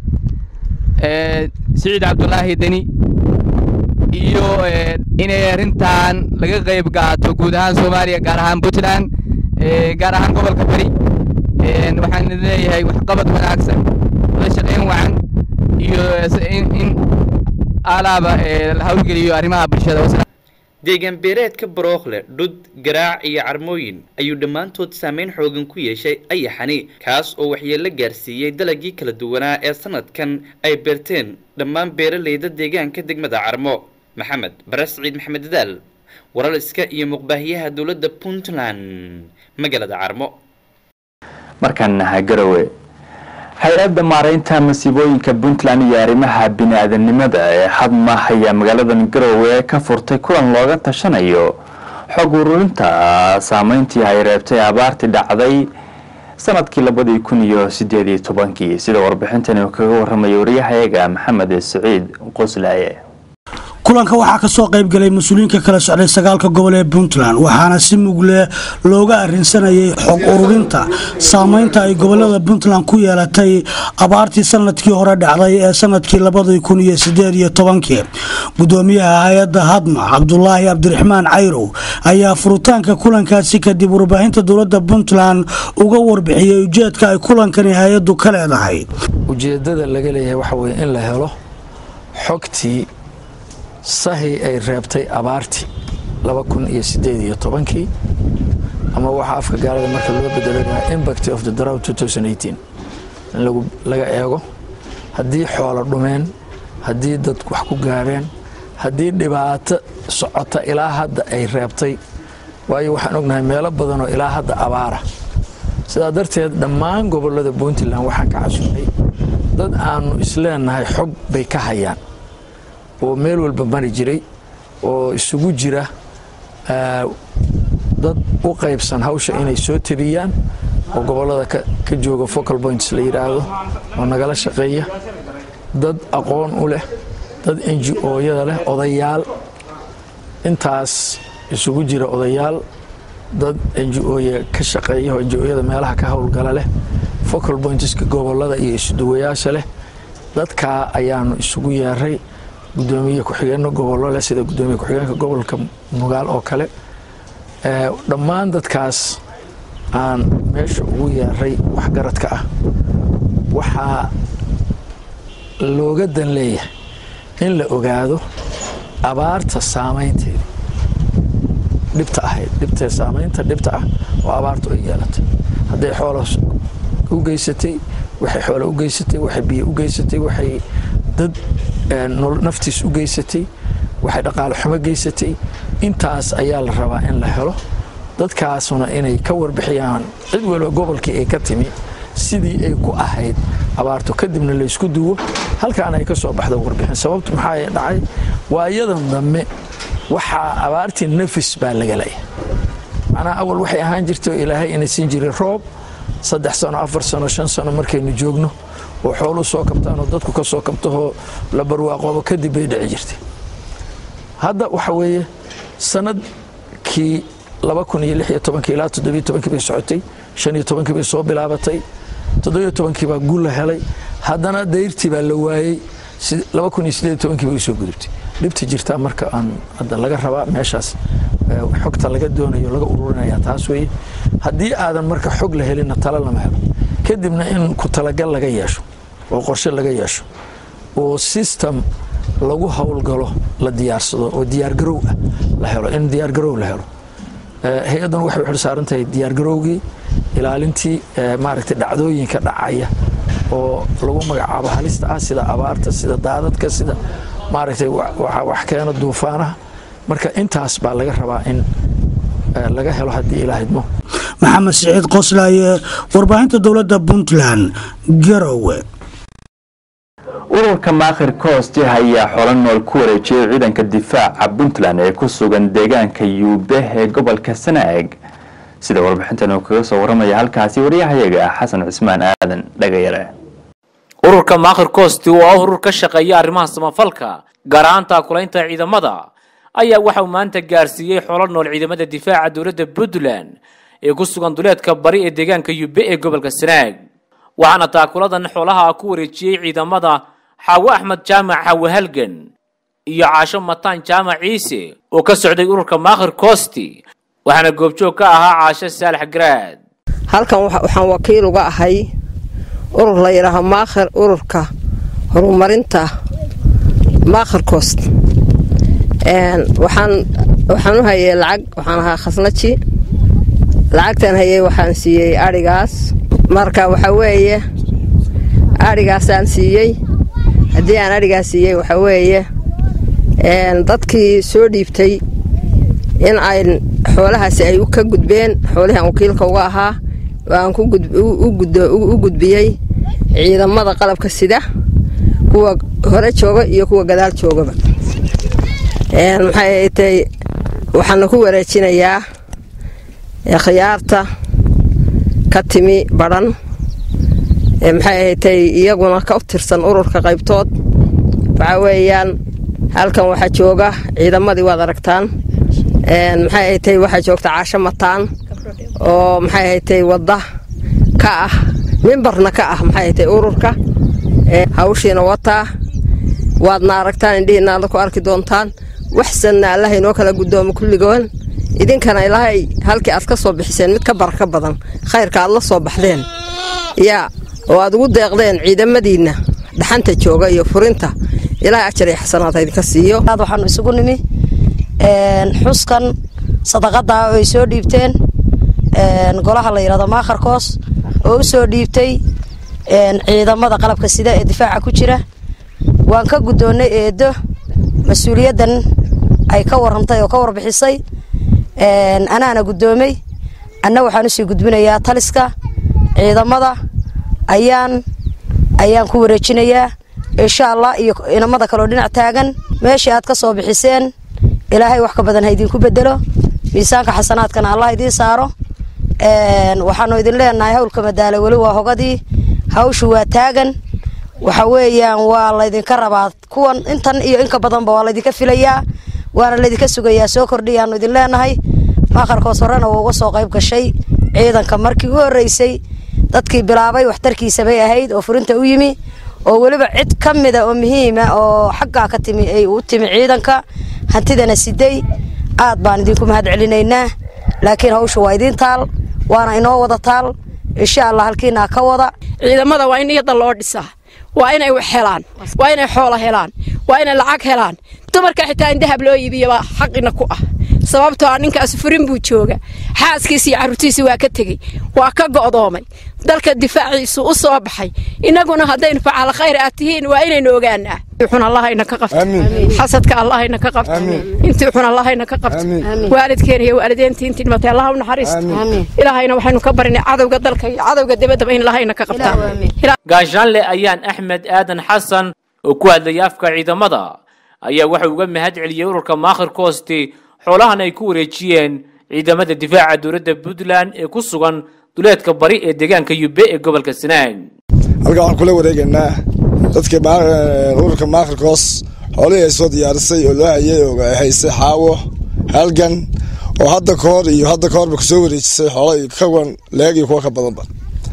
Speaker 3: ee siciid cabdulaahi deni iyo ee, inay arrintan laga qayb qaato guud ahaan soomaaliya gaar ahaan puntland ee, gaar ahaan gobolka bari Een, waxaan leeyahay waxqabad wanaagsan wada shaqayn wacan iyo s- in in alaaba ee, la hawlgeliyo arrimaha bulshada Wasalaam.
Speaker 21: deegaan beereedka barookle dhud garaac iyo carmooyin ayuu dhammaantood saameyn xoogan ku yeeshay ayaxani kaas oo waxyeello gaarsiiyey dalagii kala duwanaa ee sanadkan ay beerteen dhammaan beeraleyda deegaanka degmada carmo maxamed bare siciid maxamed dadaal waraliska iyo muqbaahiyaha dowladda puntland magaalada carmo
Speaker 2: markaana garowe hay-adda maaraynta masiibooyinka puntland iyo arrimaha bini-aadanimada ee hadma ayaa magaaladan garowe ka furtay kulan looga tashanayo xog ururinta saameyntii ay reebtay abaartii dhacday sanadkii labadii kun iyo sideed iyo tobankii sida warbixintani uu kaga waramaya wariyahayaga maxamed siciid qoslaaye
Speaker 4: kulanka waxaa kasoo qaybgalay mas-uuliyiinka kala socday sagaalka gobol ee puntland waxaana si mugle looga arinsanayay xog ururinta saameynta ay gobolada puntland ku yeelatay abaartii sanadkii hore dhacday ee sanadkii labadii kun iyo sideed iyo tobankii gudoomiyaha hay-adda hadma cabdulaahi cabdiraxmaan cayrow ayaa furitaanka kulankaasi kadib warbaahinta dowlada puntland uga warbixiyey ujeedka ay kulankani hay-addu ka leedahay
Speaker 5: ujeedada laga leeyahay waxa weye in la helo xogtii sahi ay reebtay abaartii laba kun iyo sideed iyo tobankii ama waxaa afka gaalada marka loo bedelanayaa impact of the drought 2018 in lagu laga eego haddii xoolo dhumeen haddii dad wax ku gaareen haddii dhibaato socota ilaa hadda ay reebtay waayo waxaan ognahay meelo badanoo ilaa hadda abaara sidaa darteed dhammaan gobolada puntland waxaan ka casuunay dad aanu isleenahay xog bay ka hayaan oo meel walba mari jiray oo isugu jira ah, dad u qaybsan hawsha inay soo tabiyaan oo gobolada ka ka jooga focal points la yidhaahdo oo nagala shaqeeya dad aqoon u leh dad n g o-yada leh odayaal intaas isugu jira odayaal dad n g o-ya ka shaqeeya oo n g o-yada meelaha ka howlgala leh focal pointska gobolada iyo isuduwayaasha leh dadkaa ayaanu isugu yeeray gudoomiye ku-xigeenno gobollo leh sida gudoomiye ku-xigeenka gobolka mugaal oo kale Eh, dhammaan dadkaas aan meesha ugu yeeray waxgaradka ah waxaa looga dan leeyahay in la ogaado abaarta saameynteeda dhibta ahayd dhibtee saameynta dhibta ah oo abaartu ay yeelatay hadday xoolo u geysatay waxay xoolo u geysatay waxay biyo u geysatay waxay dad eh, nol- naftiis u geysatay waxay dhaqaale xumo geysatay intaas ayaa la rabaa in la helo dadkaasuna inay ka warbixiyaan cid waliba gobolkii ay ka timi sidii ay ku ahayd abaartu kadibna laysku duwo halkaana ay ka soo baxdo warbixin sababtu maxaa dhacay waayadan dambe waxaa abaartii nafis baa laga leeyahay macnaha awal waxay ahaan jirtay oo ilaahay ina siin jiray roob saddex sano afar sano shan sano markaynu joogno oo xooluhu soo kabtaan oo dadku ka soo kabtahoo la barwaaqoobo kadib bay dhici jirtay hadda waxa weeye sanadkii laba kun iyo lix iyo tobankii ilaa toddobiyo tobankii bay socotay shan iyo tobankii bay soo bilaabatay toddobiyo tobankii baa guul la helay haddana dayrtii baa la waayey si- laba kun iyo sideed iyo tobankii bay usoo gudubtay dhibta jirtaa marka aan hadda laga rabaa meeshaas eh, xogta laga doonayo laga ururinaya taas weeye haddii aadan marka xog la helinna talo lama helo kadibna in ku talagal laga yeesho oo qorshe laga yeesho oo system lagu howlgalo la diyaarsado oo diyaargarow ah la helo in diyaargarow la helo Eh, hay-addan waxay u xilsaaran tahay diyaargarowgii ilaalintii eh, maaragtay dhacdooyinka dhacaya oo lagu magacaabo halista ah sida abaarta sida daadadka sida maaragtay wa- waxa wax keena duufaanaha marka intaas baa laga rabaa in eh, laga helo haddii ilaa idmo
Speaker 4: maxamed siciid qoslaaye warbaahinta dowladda puntland garowe
Speaker 2: urur ururka maakhir koosti ayaa xolo nool ku wareejiyey ciidanka difaaca puntland ee ku sugan deegaanka yuube ee gobolka sanaag sida warbixintan uu kaga soo waramaya halkaasi waryahayaga ah xasan cismaan aadan dhagayare
Speaker 14: ururka maakhir koosti oo ah urur ka shaqeeya arrimaha samafalka gaar ahaan taakulaynta ciidamada ayaa waxauu maanta gaarsiiyey xolo nool ciidamada difaaca dowladda puntland ee ku sugan duleedka bari ee deegaanka yube ee gobolka sanaag waxaana taakuladan xoolaha ku wareejiyey ciidamada xaawo axmed jaamac xaawo halgan iyo caasho mataan jaamac ciise oo ka socday ururka maakhir koosti waxaana goobjoog ka ahaa caasho saalax garaad
Speaker 1: halkan waxaan wakiil uga ahay urur la yidhaaho maakhir ururka horumarinta maakhir koost waxaan waxaan u hayay lacag waxaan ahaa khasnaji lacagtan hayay waxaan siiyey adhigaas marka waxa weeye adhigaasaan siiyey haddii aan adhigaas siiyey waxa weeye dadkii soo dhiibtay in ay xoolahaasi ay ka gudbeen xoolihii aan wakiilka uga ahaa oo aan u gudbiyey ciidamada qalabka sida kuwa hore jooga iyo kuwa gadaal joogaba maxay tay waxaana ku wareejinayaa khiyaarta ka timi badhan maxay ahatay iyaguna ka tirsan ururka qaybtood waxa weeyaan halkan waxaa jooga ciidamadii waad aragtaan maxay ahatay waxaa joogta caasho mataan oo maxay ahatay wadda ka ah mimbarna ka ah maxay ahatay ururka hawshiina wataa waadna aragtaan indhihiina alla ku arki doontaan waxsanna allaha inoo kala guddoomo kulligoon idinkana ilaahay halkii aad ka soo bixiseen mid ka baraka badan khayrka aad la soo baxdeen yaa oo aad ugu deeqdeen ciidamadiinna dhaxanta jooga iyo furinta ilaahay ajar iyo xasanaad ha idinka siiyo
Speaker 7: waxaanu isugu nimi xuskan sadaqada oo ay soo dhiibteen golaha la yidhahdo maakharkoos oo u soo dhiibtay ciidamada qalabka sida ee difaaca ku jira waan ka guddoonnay eedo mas-uuliyaddan ay ka warrantay oo ka warbixisay anaana guddoomay anna waxaan usii gudbinayaa taliska ciidamada ayaan ayaan ku wareejinayaa insha allah iyo inamada kaleo dhinac taagan meeshii aad ka soo bixiseen ilaahay wax ka badan ha idinku bedelo miisaanka xasanaadkana allah idiin saaro waxaanu idin leenahay howlka madaale weli waa hogadii hawshu waa taagan waxa weeyaan waa laydinka rabaa kuwan intan iyo inka badanba waa laydinka filayaa waana laydinka sugayaa soo kordhiyaanu idin leenahay maakharkoos horena waa uga soo qayb gashay ciidanka markii u horreysay dadkii bilaabay waxtarkiisa bay ahayd oo furinta u yimi oo weliba cid ka mida oo muhiima oo xaggaa ka timi ay u timi ciidanka hantidana siday aad baan idinku mahad celinaynaa laakiin hawsha waa idiin taal waana inoo wada taal insha allah halkiinaa ka wada
Speaker 8: ciidamada waa in niyadda loo dhisaa waa inay wax helaan waa inay xoola helaan waa inay lacag helaan dumarka xitaa in dahab loo iibiyabaa xaqina ku ah sababtoo ah ninkaas furin buu jooga xaaskiisa iyo carruurtiisa waa ka tegey waa ka go'doomay dalka difaaciisu u soo baxay innaguna haddaynu facaal khayr aad tihiin waa inaynu ogaanaa xun allahayna ka qabto xasadka allahayna ka qabto intii xun allahayna ka qabto waalidkeena iyo waalideyntii intii dhimatay allah u naxariisto ilaahayna waxaynu ka barinay cadowga dalka iyo cadowga dibaddaba in allahayna ka qabtaan
Speaker 14: gaashaanle ayaan axmed aadan xasan oo ku hadlayay afka ciidamada ayaa waxau uga mahad celiyey ururka maakhir koosti xoolahan ay ku wareejiyeen ciidamada difaaca dowladda puntland ee ku sugan duleedka bari ee deegaanka yube ee gobolka sanaag
Speaker 10: halkan waxaan kula wareegaynaa dadkii ururka maakhirkoos xoolihii ay soo diyaarisay oo loo hayay oo ay haysay xaawo halgan oo hadda ka hor iyo hadda ka horba kusoo wareejisay xoolo iyo kawan leeg iyo kuwa ka badanba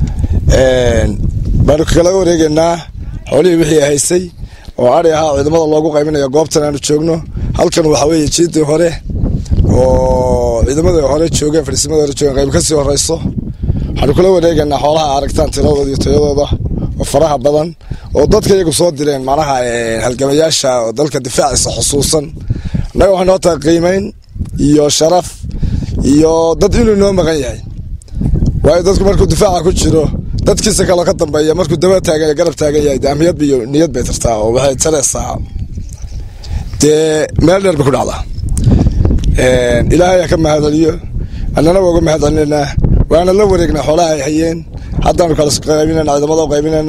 Speaker 10: baanu kala wareegaynaa xoolihii wixii ay haysay oo ari ahaa ciidamada loogu qaybinayo goobtan aanu joogno halkan waxaa weeye jiidii hore oo ciidamada hore joogeen fadhiisimada hore joogeen qayb kasii horeyso waxaanu kula wareegaynaa xoolaha aragtaan tiradooda iyo tayadooda oo faraha badan oo dadka iyagu soo direen macnaha halgamayaasha oo dalka difaaciisa xusuusan annaga waxay noo tahay qiimeyn iyo sharaf iyo dad inuu noo maqan yahay waayo dadku markuu difaaca ku jiro dadkiisa kaloo ka dambeeya markuu daba taagan garab taagan yahay de amniyad iyo niyad bay tartaa oo waxay tareysaa dee meel dheer bay ku dhacdaa ilaahay ha ka mahadceliyo annana waa uga mahad celinaynaa waana la wareegnaa xoolaha ay hayeen haddaanu kala qaybinaynaa ciidamada u qaybinaynaa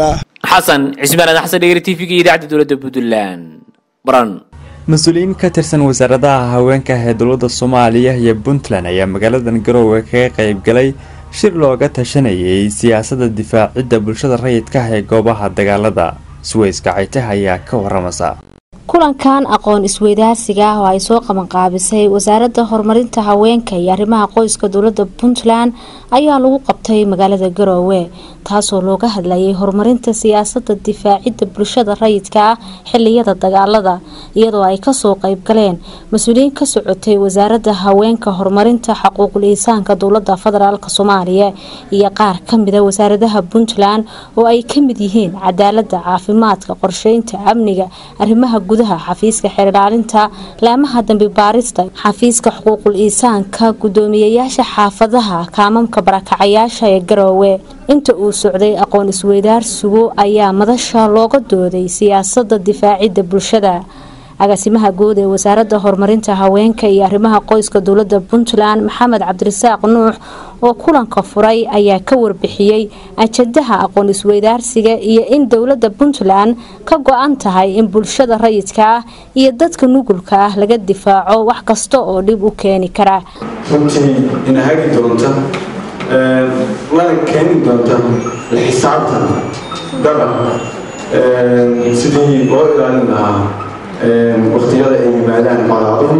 Speaker 14: xasan cismaan aadan xasan dhegeyri tv-ga iyo idaacadda dowladda puntland baran
Speaker 9: mas-uuliyiin ka tirsan wasaaradaha haweenka ee dowladda soomaaliya iyo puntland ayaa magaaladan garoowe kaga qayb galay shir looga tashanayay siyaasadda difaacidda bulshada rayidka ah ee goobaha dagaalada suweys gacayte ayaa ka waramasa
Speaker 11: kulankan aqoon isweydaarsiga ah oo ay soo qabanqaabisay wasaaradda horumarinta haweenka iyo arrimaha qoyska dowladda puntland ayaa lagu qabtay magaalada garoowe taasoo looga hadlayay horumarinta siyaasadda difaacidda bulshada rayidka ah xiliyada dagaalada iyadoo ay kasoo qayb galeen mas-uuliyiin ka socotay wasaaradda haweenka horumarinta xuquuqul iisaanka dowladda federaalk soomaaliya iyo qaar kamida wasaaradaha puntland oo ay kamid yihiin cadaalada caafimaadka qorsheynta amniga arrimaha gudaha xafiiska xeerdhaalinta laamaha dambi baarista xafiiska xuquuqul iisaanka gudoomiyayaasha xaafadaha kaamamka barakacayaasha ee garoowe inta uu socday aqoon isweydaarsigu ayaa madasha looga dooday siyaasada difaacidda bulshada agaasimaha guud ee wasaaradda horumarinta haweenka iyo arrimaha qoyska dowladda puntland maxamed cabdirasaaq nuux oo kulanka furay ayaa ka warbixiyey ajadaha aqoon isweydaarsiga iyo in dowladda puntland ka go-an tahay in bulshada rayidka ah iyo dadka nugulka ah laga difaaco wax kasta oo dhib u keeni kara
Speaker 12: runtii ina hagi doonta lana keeni doonta la xisaabtan dabcan sidii loo ilaalin lahaa waqtiyada ay yimaadaan colaaduhu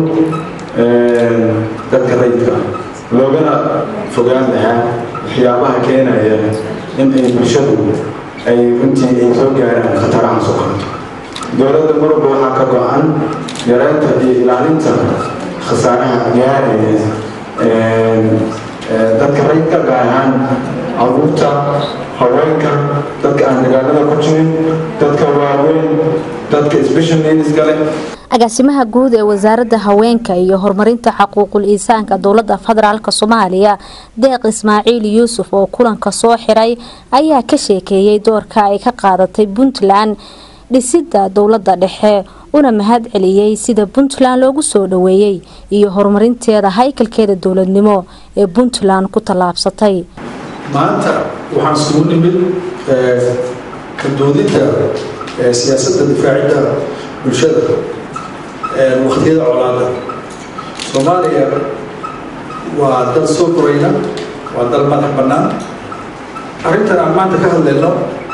Speaker 12: dadka rayidka loogana fogaan lahaa waxyaabaha keenaya in ay bulshadu ay runtii ay soo gaaraan khataraha soo kaleto dowladda marwalba waxaa ka go-an yareynta iyo ilaalinta khasaaraha gaaraya dadka rayidka gaar ahaan caruurta haweenka dadka aan dagaalada ku jirin dadka waaweyn dadka special needska leh
Speaker 11: agaasimaha guud ee wasaaradda haweenka iyo horumarinta xuquuqul iisaanka dowladda federaalk soomaaliya deeq ismaaciil yuusuf oo kulanka soo xiray ayaa ka sheekeeyey doorka ay ka qaadatay puntland dhisidda dowladda dhexe una mahad celiyey sida puntland loogu soo dhaweeyey iyo horumarinteeda haykalkeeda dowladnimo ee puntland ku tallaabsatay
Speaker 12: maanta waxaan isugu nimid ka doodinta siyaasadda difaacidda bulshada waqtiyada colaada soomaaliya waa dal soo korayna waa dal madax bannaan arrintan aan maanta ka hadlayno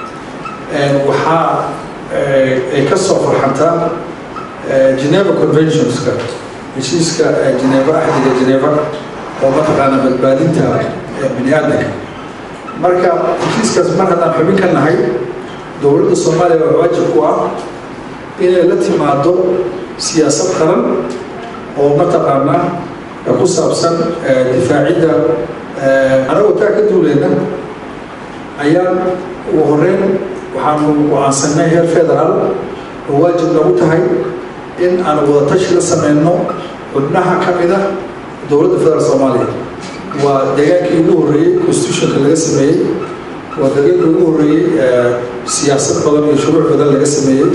Speaker 12: waxaa ay ka soo farxantaa geneva conventionska heshiiska geneva axdiga geneva oo mataqaana badbaadinta bini aadanka marka heshiiskaas mar haddaan xubin ka nahay dowladda soomaaliya waa waajib ku ah inay la timaado siyaasad qaran oo mataqaana ku saabsan difaacidda anagoo taa ka duuleyna ayaan ugu horeyn waxaanu go-aansanay heer federaal oo waajib nagu tahay in aan wadatashi la sameyno xubnaha ka mid ah dowladda federaalk soomaaliya waa deegaankii ugu horreeyey constitutionka laga sameeyey waa deegaankii ugu horreeyey siyaasad badan iyo shuruuc badan laga sameeyey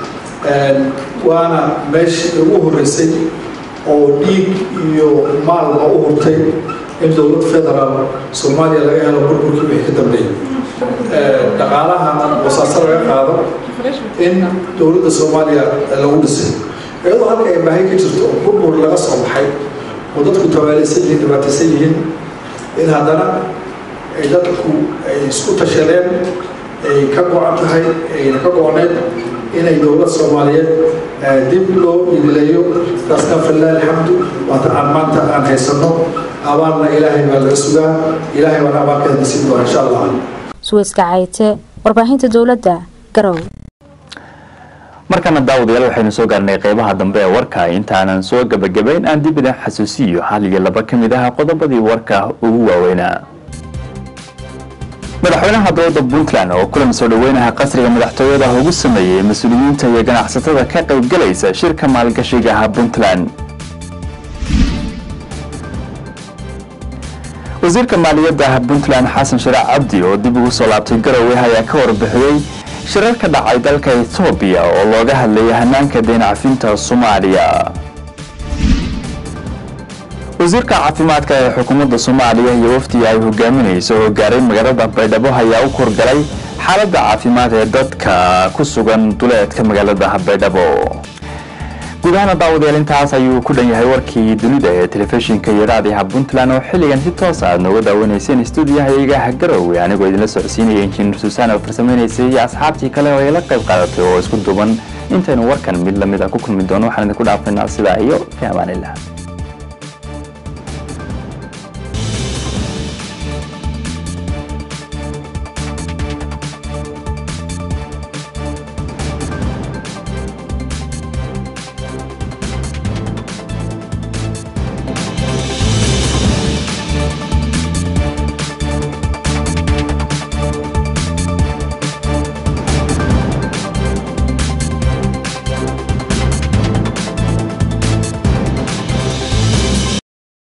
Speaker 12: waana meeshii ugu horreysay oo dhiig iyo maalba u hurtay in dowlad federaal soomaaliya laga helo burburkii wixii ka dambeeyey dhaqaalaha wasaaso laga qaado in dowladda soomaaliya lagu dhisay iyadoo halka ay baahi ka jirto oo burbur laga soo baxay oo dadku tabaalaysan yihiin dhibaataysan yihiin in haddana ay dadku ay isku tashadeen ay ka go-an tahay ayna ka go-oneed inay dowlad soomaaliyeed dib loo idileeyo taasna falilah alxamdu waata aan maanta aan haysano abaalna ilaahay baa laga sugaa ilaahay baana abaalkeeda nasiib doona insha allah
Speaker 11: suweyska cayte warbaahinta dowladda garow
Speaker 2: markana daawadayaal waxaynu soo gaarnay qeybaha dambe ee warka intaanan soo gebagabayn aan dib idin xasuusiyo hal iyo laba ka mid ah qodobadii warka ugu waaweynaa madaxweynaha dowladda puntland oo kulan soo dhaweynaha qasriga madaxtooyada ugu sameeyey mas-uuliyiinta iyo ganacsatada ka qaybgalaysa shirka maalgashiga ah puntland wasiirka maaliyadda puntland xasan sharac cabdi oo dib ugu soo laabtay garowe ayaa ka warbixiyey shirar ka dhacay dalka etoobiya oo looga hadlayay hanaanka deyn cafinta soomaaliya wasiirka caafimaadka ee xukuumadda soomaaliya iyo wafdiga ay hogaaminayso oo gaaray magaalada baydhabo ayaa u korgalay xaaladda caafimaad ee dadka ku sugan duleedka magaalada baydhabo guud ahaana daawadayaal intaas ayuu ku dhan yahay warkii dunida ee telefishinka iyo raadiyaha puntland oo xilligan si toos aad nooga daawanayseen stuudiyahayaga garowe anigoo idinla socodsiinaya injineer suusaan oo farsameynaysay iyo asxaabtii kale oo ila qayb qaadatay oo isku duban intaynu warkan mid lamid a ku kulmi doono waxaan idinku dhaafaynaa sidaa iyo fi amaanillah